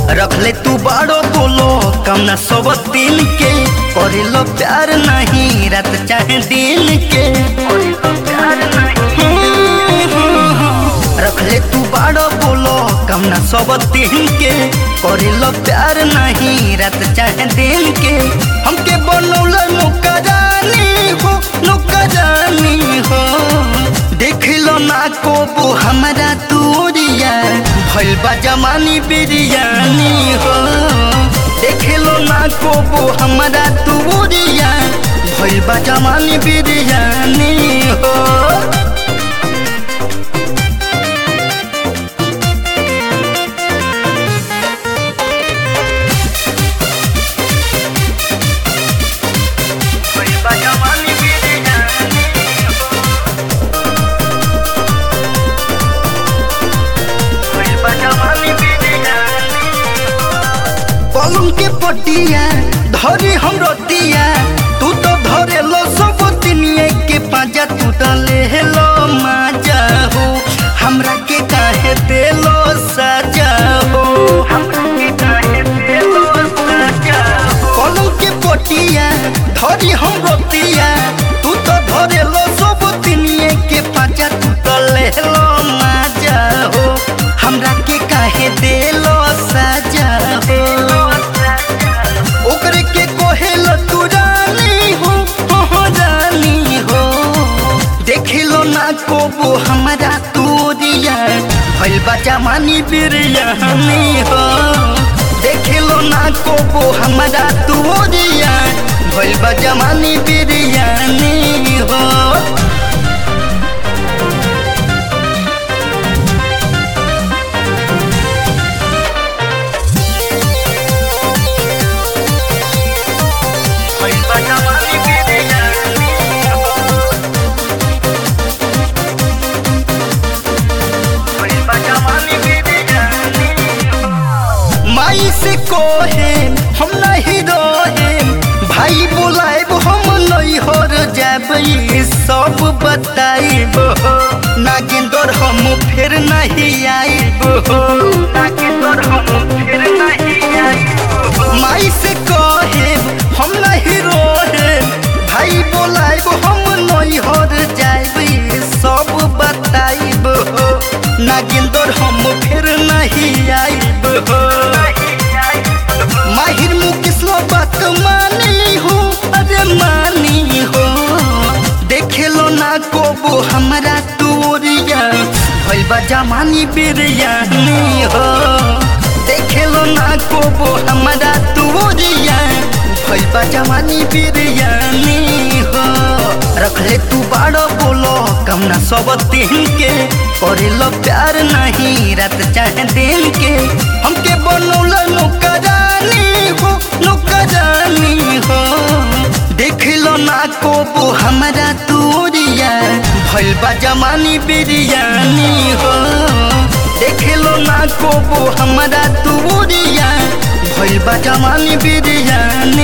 रखले तू बाड़ो बोलो कम न सब दिन के करे लो प्यार नहीं रात चाहे दिन के रखले तू बाड़ो बोलो कम न सब दिन के करे लो प्यार नहीं रात चाहे दिन के हमके बनौल नौकरानी हो नौकरानी हो देख लो ना को हमारा तूरिया भइल बा जमानी बिरयानी हो देख लो ना को हमारा तूरिया भइल बा जमानी बिरयानी हो पलंग के पटिया धरी हम रतिया तू तो धरे लो सब दुनिया के पाजा तू तो ले लो माजा हो हमरा के काहे दे लो सजा हो पलंग के पटिया धरी हम रतिया तू तो धरे लो सब दुनिया के पाजा तू तो ले लो माजा हो हमरा के काहे दे लो सजा हो ओकरे के कोहेल तू रानी हो हो रानी हो देखिलो ना कोबो हमारा तोरिया भइल बा जमानी बिरयानी हो देखिलो ना कोबो हमारा तोरिया भइल बा जमानी बिरयानी हो माई से कोहे हम नहीं रोहे भाई बुलाएब हम नहीं हर जाब ये सब बताइब नागिंदर हम फिर नहीं आइब नागिंदर हम फिर नहीं आइब माई से कोहे हम नहीं रोहे भाई बुलाएब हम नहीं हर जाइब ये सब बताइब नागिंदर हम फिर नहीं आइब माहिर मुकेश लो बात मानी हो अरे मानी हो देखे लो ना कोबो हमारा तोरिया भइल बा जमानी बिरयानी हो देखे लो ना कोबो हमारा तोरिया भइल बा जमानी बिरयानी हो रखले तू बाड़ो बोलो कम ना सब दिन के करे लो प्यार नहीं रात चाहे दिन के हमके बनौल नौकरानी हो नौकरानी हो देख लो ना को हमारा तोरिया भइल बा जमानी बिरयानी हो देख लो ना को हमारा तोरिया भइल बा जमानी बिरयानी